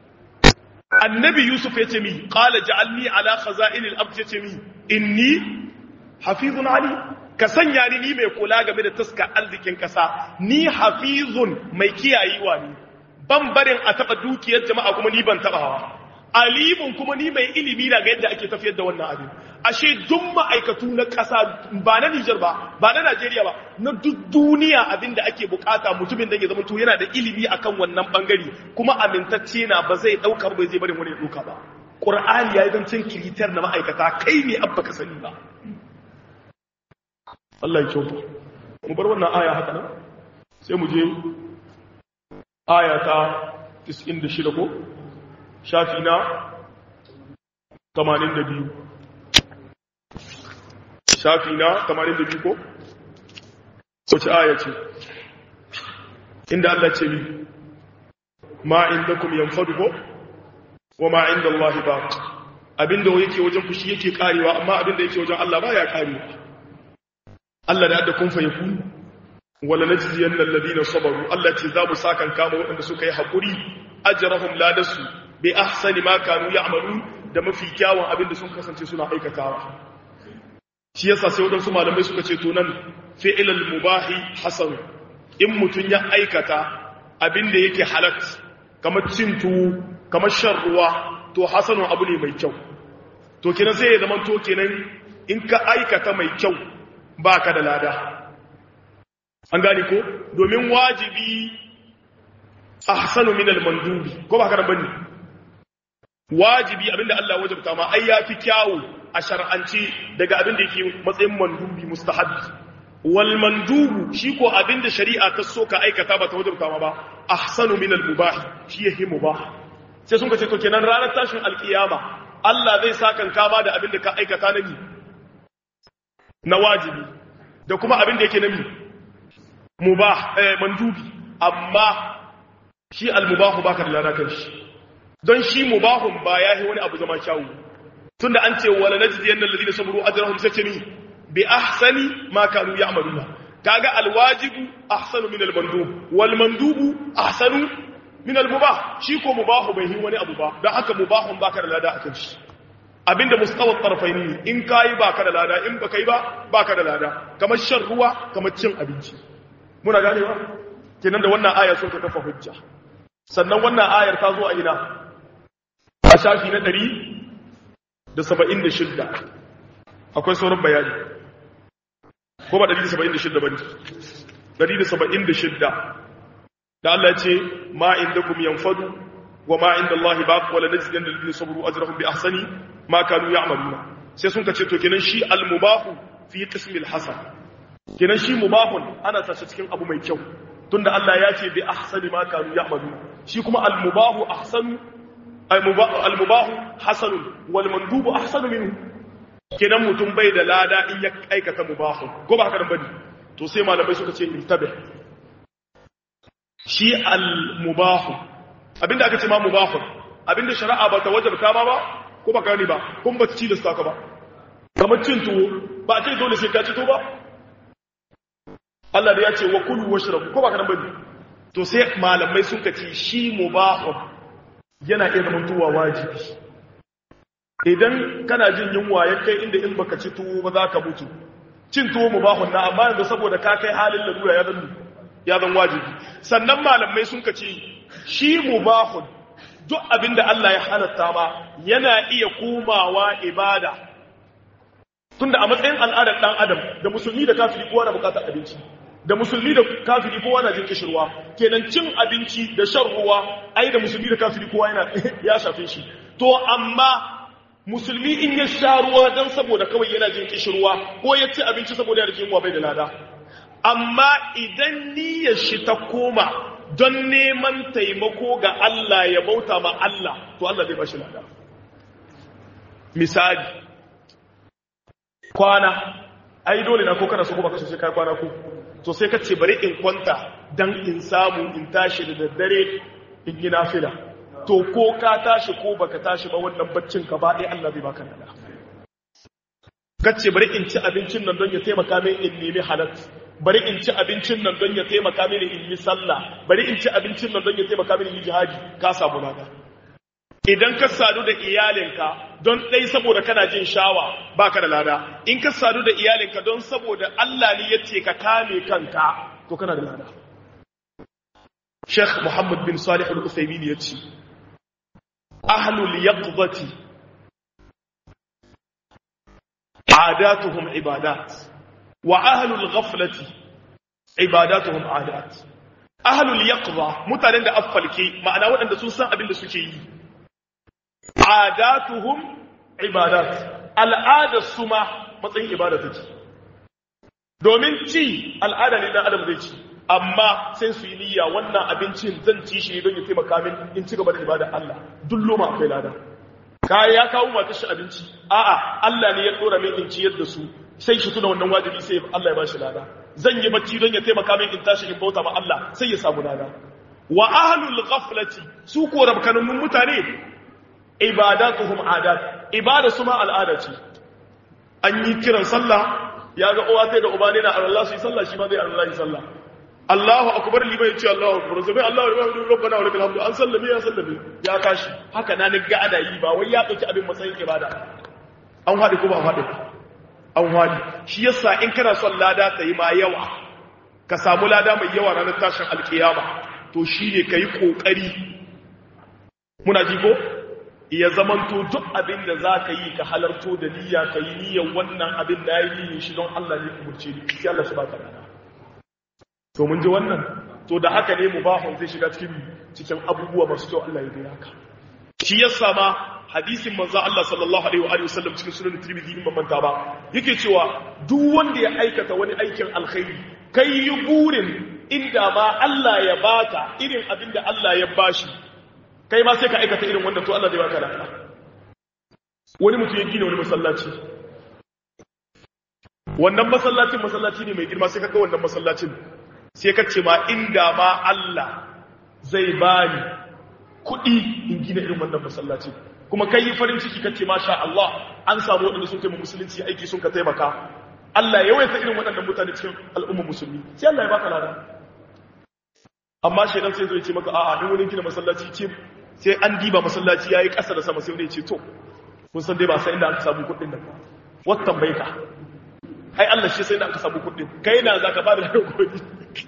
annabi yusuf ya ce mi qala ja'alni ala khaza'inil ard ya ce mi inni hafizun ali ka sanya ni ni mai kula game da taska arzikin kasa ni hafizun mai kiyayewa ne ban barin a taba dukiyar jama'a kuma ni ban taba hawa alimun kuma ni mai ilimi na ga yadda ake tafiyar da wannan abin ashe duk ma'aikatu na kasa ba na Nijar ba ba na Najeriya ba na duk duniya abin da ake bukata mutumin da ya zama to yana da ilimi akan wannan bangare kuma amintacce na ba zai dauka ba zai barin wani ya dauka ba Qur'ani ya yi zancen kiritar na ma'aikata kai ne abba ka sani ba Allah ya kyauta mu bar wannan aya haka nan sai mu je aya ta 96 ko shafi na 82 shafi na 82 ko wace aya ce inda Allah ce ni ma indakum yanfadu ko wa ma inda Allah baq abinda yake wajen fushi yake karewa amma abinda yake wajen Allah baya karewa Allah da yadda kun fa yakun wala najziyanna alladhina sabaru Allah ce za mu sakan kama waɗanda suka yi hakuri ajrahum ladasu bi ahsani ma kanu ya'malun da mafi kyawun abinda sun kasance suna aikatawa shi yasa sai waɗansu malamai suka ce to nan fi'ilal mubahi hasan in mutun ya aikata abinda yake halat kamar cin tuwo kamar shan ruwa to hasanun abu ne mai kyau to kenan sai ya zama to kenan in ka aikata mai kyau ba ka da lada an gani ko domin wajibi a hasanu min al-mandubi ko ba ka da bane wajibi abinda Allah wajabta ma ai yafi kyawu a shar'anci daga abinda yake matsayin mandubi mustahabbi wal mandubu shi ko abinda shari'a ta so ka aikata ba ta wajabta ma ba ahsanu min al-mubah shi yake mubah sai sun ka ce to kenan ranar tashin alkiyama Allah zai sakan kama da abinda ka aikata na ni na wajibi da kuma abin da yake nami mubah eh mandubi amma shi almubahu baka da lada kan shi don shi mubahun ba yayi wani abu zama kyawu tunda an ce wala najziyanna alladhina sabaru ajrahum sakini bi ahsani ma kanu ya'maluna kaga alwajibu ahsanu min almandub wal mandubu ahsanu min almubah shi ko mubahu bai yi wani abu ba don haka mubahun baka da lada akan shi abinda mustawar tarfaini in kayi baka da lada in baka yi ba baka da lada kamar shan ruwa kamar cin abinci muna ganewa kenan da wannan aya sun ka kafa hujja sannan wannan ayar ta zo a ina a shafi na 176 akwai sauran bayani ko ba 176 bane 176 da Allah ya ce ma indakum yanfadu wa ma inda Allah baq wala najzidan alladhina sabaru ajrahum bi ahsani ma kanu ya'maluna sai sun kace to kenan shi al-mubahu fi qismil hasan kenan shi mubahun ana tashi cikin abu mai kyau tunda Allah ya ce bi ahsani ma kanu ya'maluna shi kuma al-mubahu ahsanu al-mubahu hasanun wal mandubu ahsanu minhu kenan mutum bai da lada in ya aikata mubahu ko ba haka bane to sai malamai suka ce intabe shi al-mubahu abinda aka ce ma mubahu abinda shari'a ba ta wajabta ba ba ko ba gani ba kun ba ci da saka ba kamar cin tuwo ba a ce dole sai ka ci to ba Allah da ya ce wa kulu washrabu ko ba kana bane to sai malamai sun ka ce shi mubahu yana iya zama tuwa wajibi idan kana jin yunwa ya kai inda in baka ci tuwo ba za ka mutu cin tuwo mubahun na amma yanzu saboda ka kai halin lalura ya zan ya zan wajibi sannan malamai sun ka ce shi mubahun duk abinda Allah ya halatta ma yana iya komawa ibada tunda a matsayin al'adar dan adam da musulmi da kafiri kowa na bukatar abinci da musulmi da kafiri kowa na jin kishirwa kenan cin abinci da shan ruwa ai da musulmi da kafiri kowa yana ya shafe shi to amma musulmi in ya sha ruwa don saboda kawai yana jin kishirwa ko ya ci abinci saboda yana jin bai da lada amma idan niyyar shi ta koma don neman taimako ga Allah ya bauta ma Allah to Allah zai bashi lada misali kwana ai dole na ko kana so ko baka so sai kai kwana ko to sai ka ce bari in kwanta dan in samu in tashi da daddare in yi nafila to ko ka tashi ko baka tashi ba wannan baccin ka ba ɗaya Allah zai baka nada kace bari in ci abincin nan don ya taimaka min in nemi halal bari in ci abincin nan don ya taimaka mini in yi sallah bari in ci abincin nan don ya taimaka mini in yi jihadi ka samu lada idan ka sadu da iyalinka don ɗai saboda kana jin shawa baka da lada in ka sadu da iyalinka don saboda Allah ne ya ce ka kame kanka to kana da lada Sheikh Muhammad bin Salih Al-Uthaymeen ya ce ahlul yaqdati عاداتهم عبادات وأهل الغفلة عباداتهم عادات أهل اليقظة mutanen da affalke ma'ana waɗanda sun san abin da suke yi adatuhum ibadat al'adar su ma matsayin ibada take domin ci al'ada ne dan adam zai ci amma sai su yi niyya wannan abincin zan ci shi ne don ya taimaka min in ci gaba da ibada Allah duk loma akwai lada kaya ya kawo mata shi abinci a'a Allah ne ya dora min in ciyar da su sai shi tuna wannan wajibi sai Allah ya ba shi lada zan yi bacci don ya taimaka min in tashi in bauta ma Allah sai ya samu lada wa ahlul ghaflati su ko rabkanun mutane ibadatuhum adat ibada su ma al'ada ce an yi kiran sallah ya ga uwa da uba ne na Allah su yi sallah shi ma zai Allah yi sallah Allahu akbar liman yace Allahu akbar sai Allahu akbar rabbana wa lakal hamdu an sallame ya sallame ya tashi haka na ni ga ada yi ba wai ya dauki abin matsayin ibada an hadi ko ba hadi an hadi shi yasa in kana son lada ta yi ma yawa ka samu lada mai yawa ranar tashin alkiyama to shine kai kokari muna ji ko ya zamanto duk abin da za ka yi ka halarto da niyya ka yi niyyar wannan abin da ya yi niyyar shi don Allah ne kumurce ni sai Allah shi ba ka lada to mun ji wannan to da haka ne mubahun zai shiga cikin cikin abubuwa masu kyau Allah ya gaya ka shi yasa ma hadisin manzo Allah sallallahu alaihi wa alihi wasallam cikin sunan Tirmidhi in manta ba yake cewa duk wanda ya aikata wani aikin alkhairi kai yi burin inda ma Allah ya baka irin abin da Allah ya bashi kai ma sai ka aikata irin wannan to Allah zai baka lafiya wani mutum ya gina wani masallaci wannan masallacin masallaci ne mai girma sai ka ga wannan masallacin sai ka ce ma inda ma Allah zai bani kuɗi in gina irin wannan masallaci kuma kai yi farin ciki kace masha Allah an samu waɗanda sun taimaka musulunci aiki sun ka taimaka Allah ya waita irin waɗannan mutane cikin al'ummar musulmi sai Allah ya baka lada amma shedan sai zai ce maka a'a in wani gina masallaci ce sai an diba masallaci yayi ƙasa da sama sai wani ya ce to kun san dai ba sai inda aka samu kuɗin nan wata tambaye ka ai Allah shi sai inda aka samu kuɗin kai na zaka ba da kuɗi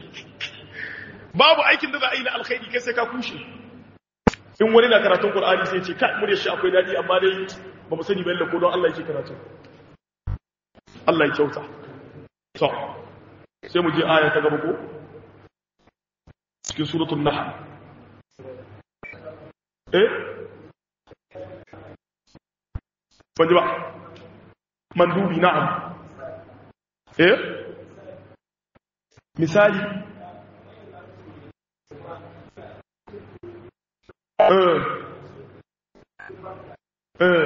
babu aikin da za a yi na alkhairi kai sai ka kushe in wani na karatun Qur'ani sai ce kai murya shi akwai dadi amma dai ba mu sani balle ko don Allah yake karatu Allah ya kyauta to sai mu je aya ta gaba ko cikin suratul nahl eh ban ji ba mandubi na'am eh misali eh eh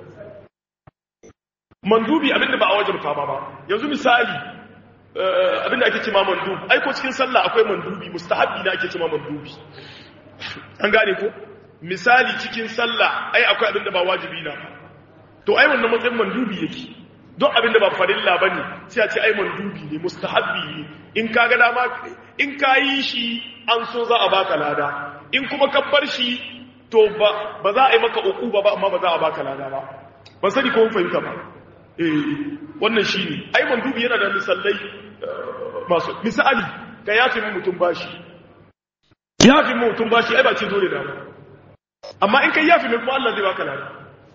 mandubi abinda ba a wajen ba ba yanzu misali abinda ake cima mandubi ai ko cikin sallah akwai mandubi mustahabbi na ake cima mandubi an gane ko misali cikin sallah ai akwai abinda ba wajibi na to ai wannan matsayin mandubi yake don abinda ba farilla bane sai a ce ai mandubi ne mustahabbi ne in ka ga dama in ka yi shi an so za a baka lada in kuma ka bar shi to ba ba za a yi maka uku ba amma ba za a baka lada ba ban sani ko fahimta ba eh wannan shine ai mandubi yana da misalai masu misali ka yafi mu mutum bashi yafi mu mutum bashi ai ba ce dole da ba amma in kai yafi mai kuma Allah zai baka lada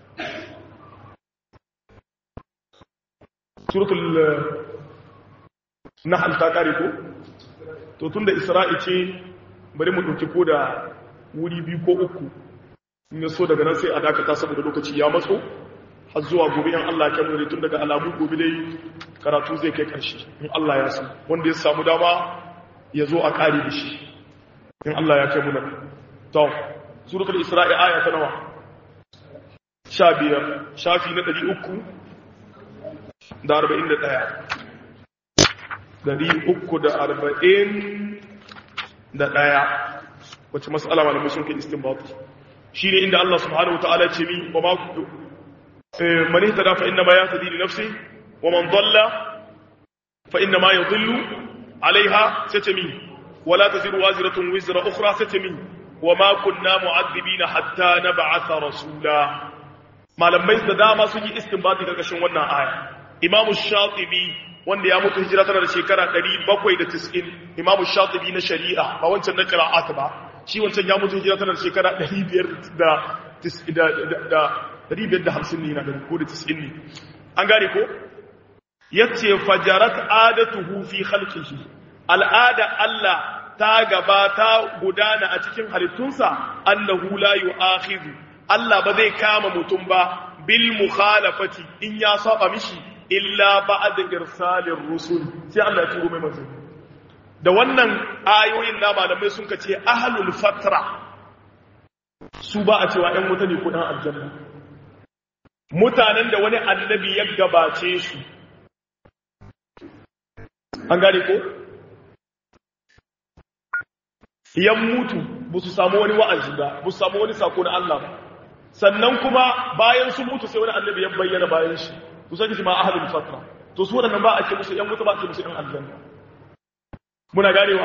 suratul nahl ta kare ko to tunda isra'i ce bari mu dauki ko da wuri biyu ko uku in so daga nan sai a dakata saboda lokaci ya matso har zuwa gobe in Allah ya kai tun daga alamu gobe dai karatu zai kai karshe in Allah ya san wanda ya samu dama ya zo a kare da shi in Allah ya kai mu nan to suratul isra'i aya ta nawa 15 shafi na 300 da 41 340 da daya wacce mas'ala malamai sun kai istinbat shine inda Allah subhanahu wataala ce mi wa ma من اهتدى فإنما يهتدي لنفسه ومن ضل فإنما يضل عليها ستمي ولا تزر وازرة وزر أخرى ستمي وما كنا معذبين حتى نبعث رسولا ما لما يزدى ما سجي استنباطي كركشن wannan aya Imam Shatibi wanda ya mutu hijira tana da shekara 790 Imam Shatibi na shari'a ba wancan na qira'at ba shi wancan ya mutu hijira tana da shekara 500 da 550 ne na da ko da 90 ne an gane ko yace fajarat adatuhu fi khalqihi al'ada Allah ta gaba ta gudana a cikin halittunsa annahu la yu'akhidhu Allah ba zai kama mutum ba bil mukhalafati in ya saba mishi illa ba'da irsalir rusul sai Allah ya turo mai manzo da wannan ayoyin na malamai sun kace ahlul fatra su ba a cewa ɗan wuta ne ko ɗan aljanna mutanen da wani annabi ya gabace su an gane ko yan mutu ba su samu wani wa'azi ba ba su samu wani sako na Allah ba sannan kuma bayan su mutu sai wani annabi ya bayyana bayan shi su sani shi ma ahadul fatra to su wadannan ba a ce musu yan mutu ba a ce musu yan aljanna muna ganewa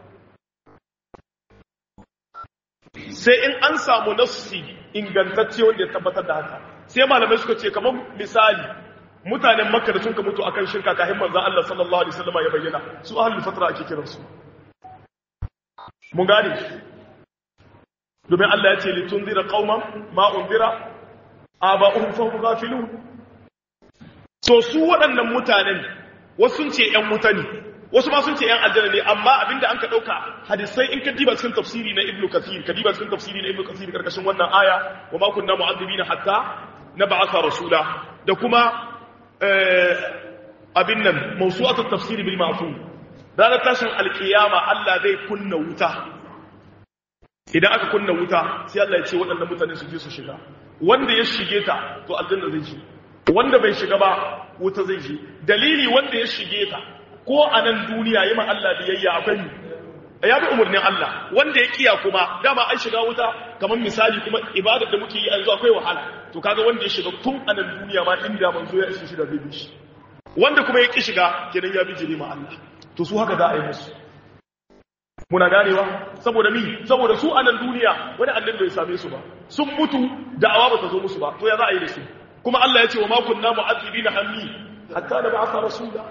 sai in an samu nassi ingantacce wanda ya tabbatar da haka sai malamai suka ce kamar misali mutanen makka da sun ka mutu akan shirka kafin manzon Allah sallallahu alaihi wasallam ya bayyana su ahlul fatra ake kiran su mun gane domin Allah ya ce li tunzira qauman ma unzira aba'uhum fa hum ghafilun so su waɗannan mutanen wasu sun ce ƴan mutane wasu ma sun ce ƴan aljanna ne amma abinda an ka dauka hadisai in ka diba cikin tafsiri na ibnu kathir ka diba cikin tafsiri na ibnu kathir karkashin wannan aya wa ma kunna mu'adhibina hatta nab'atha rasula da kuma abin nan mawsu'atut tafsir bil ma'fum ranar tashin alkiyama Allah zai kunna wuta idan aka kunna wuta sai Allah ya ce waɗannan mutane su je su shiga wanda ya shige ta to aljanna zai ji wanda bai shiga ba wuta zai ji dalili wanda ya shige ta ko a nan duniya yi ma Allah biyayya akwai ya bi umarnin Allah wanda ya kiya kuma dama an shiga wuta kamar misali kuma ibadar da muke yi yanzu akwai wahala to kaga wanda ya shiga tun a nan duniya ma inda manzo ya ishi shi da zai bi shi wanda kuma ya ki shiga kenan ya bi jiri ma Allah to su haka za a yi musu muna ganewa saboda mi saboda su a nan duniya wani annabi bai same su ba sun mutu da'awa ba ta zo musu ba to ya za a yi da su kuma Allah ya ce wa ma kunna mu'adhibina hammi hatta da ba'atha rasula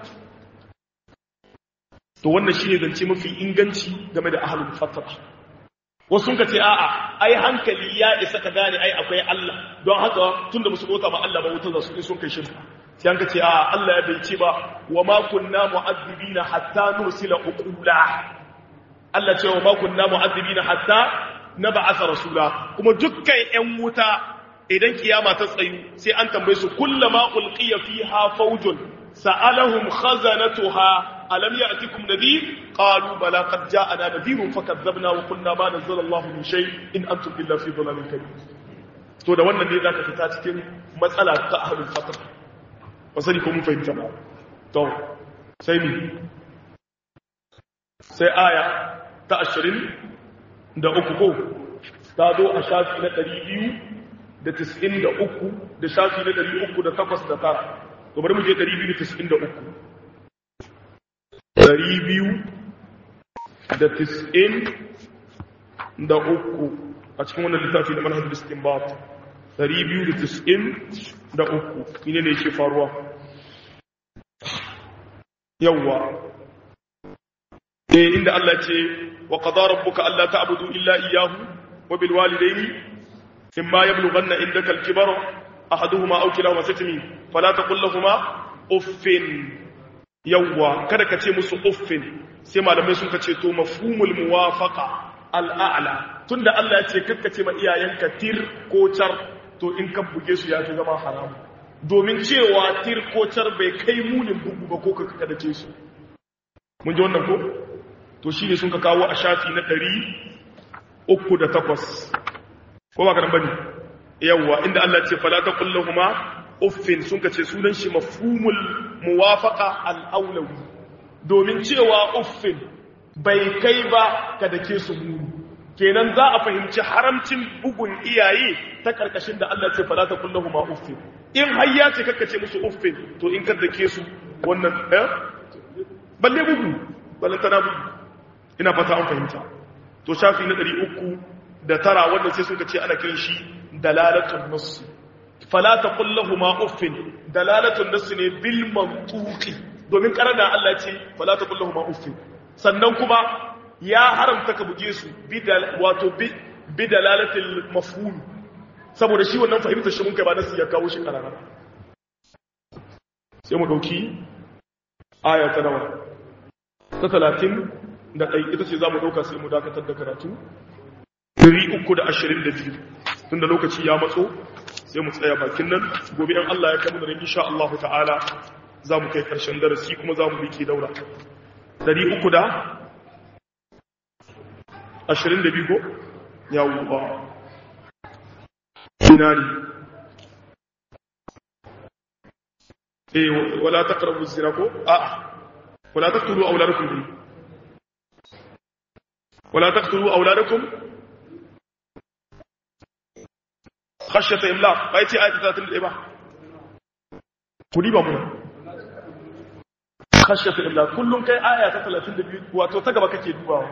to wannan shine zance mafi inganci game da ahlul fatra wasu sun ce a'a ai hankali ya isa ka gane ai akwai Allah don haka tunda musu bauta ma Allah ba wuta za su sun kai shirka sai an ka ce a'a Allah ya bai ce ba wa ma kunna mu'adhibina hatta nursila uqula Allah ce wa ma kunna mu'adhibina hatta na ba'atha rasula kuma dukkan ƴan wuta idan kiyama ta tsayu sai an tambaye su kullama ulqiya fiha fawjun sa'alahum khazanatuha alam ya'tikum nadhir qalu bala qad ja'ana nadhirun fakadzabna wa qulna ma nazzala Allahu min shay in antum illa fi dhalalin kabir to da wannan ne zaka fita cikin matsala ta ahlul fatr ba sani ko mun fahimta ba to sai ni sai aya ta 20 da uku ko ta zo a shafi na 200 da 93 da shafi na 308 da 9 to bari mu je 293 ɗari biyu da tis'in da uku a cikin wannan littafi da manhajar istinbat ɗari biyu da tis'in da uku ne ne ke faruwa yawwa eh inda Allah ce wa qadara rabbuka alla ta'budu illa iyyahu wa bil walidayni imma yablughanna indaka al-kibara ahaduhuma aw kilahuma satmi fala taqul lahumu uffin yawwa kada ka ce musu uffin sai malamai sun ce to mafhumul muwafaqa al'a'la tunda Allah ya ce kakka ce ma iyayenka tir ko car to in ka buge su ya fi zama haram domin cewa tir ko car bai kai munin bugu ba ko ka kada ce su mun ji wannan ko to shine sun ka kawo a shafi na ɗari uku da takwas ko ba ka nan bane yawwa inda Allah ya ce fala taqul lahumu uffin sun ka ce sunan shi mafhumul muwafaqa al-awlawi domin cewa uffin bai kai ba ka dake su muni kenan za a fahimci haramcin bugun iyaye ta karkashin da Allah ce fala ta kullahu ma uffin in har ya ce kakkace musu uffin to in ka dake su wannan eh balle bugu balle tana bugu ina fata an fahimta to shafi na 300 da tara wannan sai suka ce ana kiran shi dalalatul nass fala ta kullahu ma uffin dalalatul nass ne bil mantuqi domin karana Allah ce fala ta kullahu ma uffin sannan kuma ya haramta ka buge su wato bi dalalatil mafhum saboda shi wannan fahimtar shi mun kai ba nasu ya kawo shi karara sai mu dauki aya ta nawa ta 30 da ɗai ita ce za mu ɗauka sai mu dakatar da karatu 322 tunda lokaci ya matso sai mu tsaya bakin nan gobe in Allah ya kai mu da insha Allah ta'ala za mu kai ƙarshen darasi kuma za mu biki daura dari uku da ashirin da biyu ko yawuwa sinari eh wala taqrabu zina ko a wala taqtulu auladakum bi wala taqtulu auladakum khashyata imlaq bai ce ayat 31 ba kudi ba mu khashyata illa kullun kai aya ta 32 wato ta gaba kake dubawa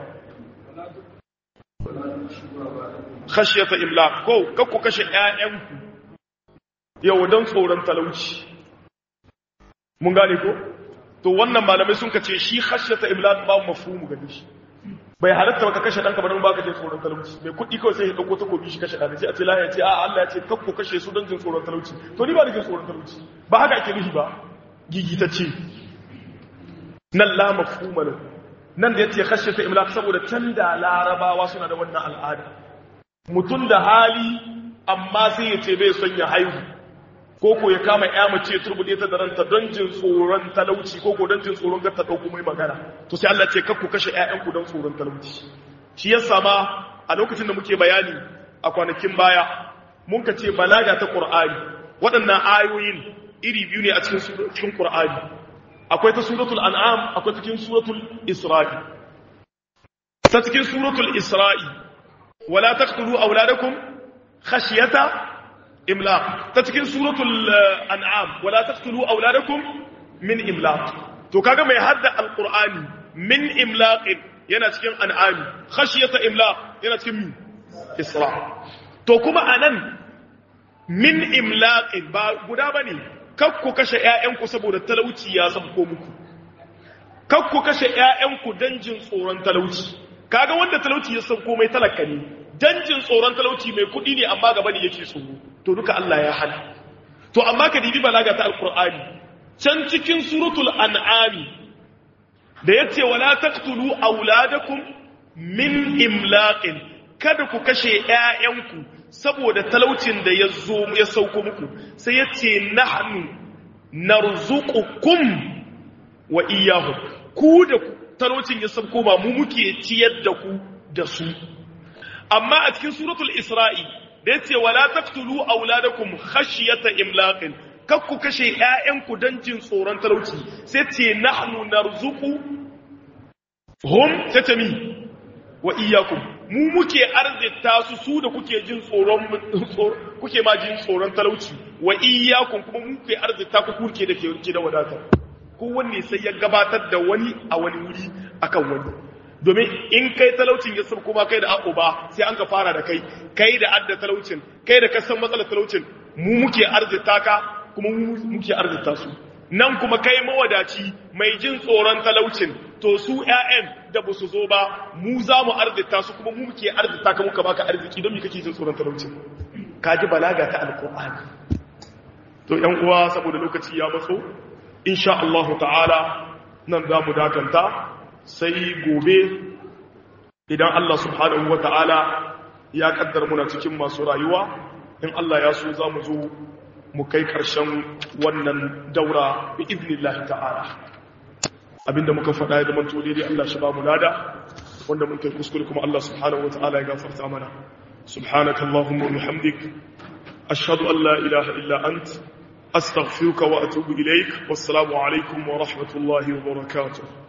khashyata illa ko kakku kashe ƴaƴanku yau dan tsoron talauci mun gane ko to wannan malamai sun kace shi khashyata illa ba mafhumu gani shi bai halatta ba ka kashe danka ba don baka jin tsoron talauci mai kuɗi kawai sai ya dauko takobi shi kashe ɗan sai a ce lahiya ce a Allah ya ce kakku kashe su don jin tsoron talauci to ni ba da jin tsoron talauci ba haka ake nufi ba gigitacce nan la mafhuma lahu nan da yace khashyata imlaq saboda can da larabawa suna da wannan al'ada mutun da hali amma sai yace bai son ya haihu ko ko ya kama ya mace turbude ta da ranta don jin tsoron talauci ko ko don jin tsoron ga ta dauko mai magana to sai Allah ce kakku kashe ƴaƴanku don tsoron talauci shi yasa ma a lokacin da muke bayani a kwanakin baya mun ka ce balaga ta Qur'ani waɗannan ayoyin iri biyu ne a cikin cikin Qur'ani akwai ta suratul an'am akwai cikin suratul isra'i ta cikin suratul isra'i wala taqtulu auladakum khashyata imlaq ta cikin suratul an'am wala taqtulu auladakum min imlaq to kaga mai hadda alqur'ani min imlaq yana cikin an'ami khashyata imlaq yana cikin min isra to kuma anan min imlaq ba guda bane kakku kashe ‘ya'yanku saboda talauci ya sabko muku, kakku kashe ‘ya'yanku don jin tsoron talauci, kaga wanda talauci ya sabko mai talaka ne, don jin tsoron talauci mai kuɗi ne amma gaba ne yake tsoro, to duka Allah ya hana. To, amma ka dibi balaga ta Alƙur'ani, can cikin suratul an'ami, da ya ce, wala taqtulu auladakum min imlaqin kada ku kashe ƴaƴanku saboda talaucin da ya zo ya sauko muku sai ya ce nahnu narzuqukum wa iyyahum ku da talaucin ya sauko ba mu muke ciyar da ku da su amma a cikin suratul isra'i da yace wala taqtulu auladakum khashyata imlaqin kak ku kashe ƴaƴanku don jin tsoron talauci sai ce nahnu narzuqu hum tatami wa iyyakum mu muke arzita su su da kuke jin tsoron kuke ma jin tsoron talauci wa iyyakum kuma mu muke arzita ku kuke da ke da wadata kowanne sai ya gabatar da wani a wani wuri akan wani domin in kai talaucin ya sab kuma kai da ba sai an ka fara da kai kai da adda talaucin kai da kasan matsalar talaucin mu muke arzita ka kuma mu muke arzita su nan kuma kai mawadaci mai jin tsoron talaucin to su ƴaƴan da ba su zo ba mu za mu arzita su kuma mu muke arzita ka muka baka arziki don me kake jin tsoron talaucin ka ji balaga ta alqur'ani to ƴan uwa saboda lokaci ya matso insha Allah ta'ala nan za mu dakanta sai gobe idan Allah subhanahu wa ta'ala ya kaddar muna cikin masu rayuwa in Allah ya so za mu zo mu kai ƙarshen wannan daura bi iznillahi ta'ala abinda muka faɗa ya zama tole dai Allah shi ba mu lada wanda mun kai kuskure kuma Allah subhanahu wa ta'ala ya gafarta mana subhanaka allahumma wa bihamdik ashhadu an la ilaha illa ant astaghfiruka wa atubu ilaik wassalamu alaikum wa rahmatullahi wa barakatuh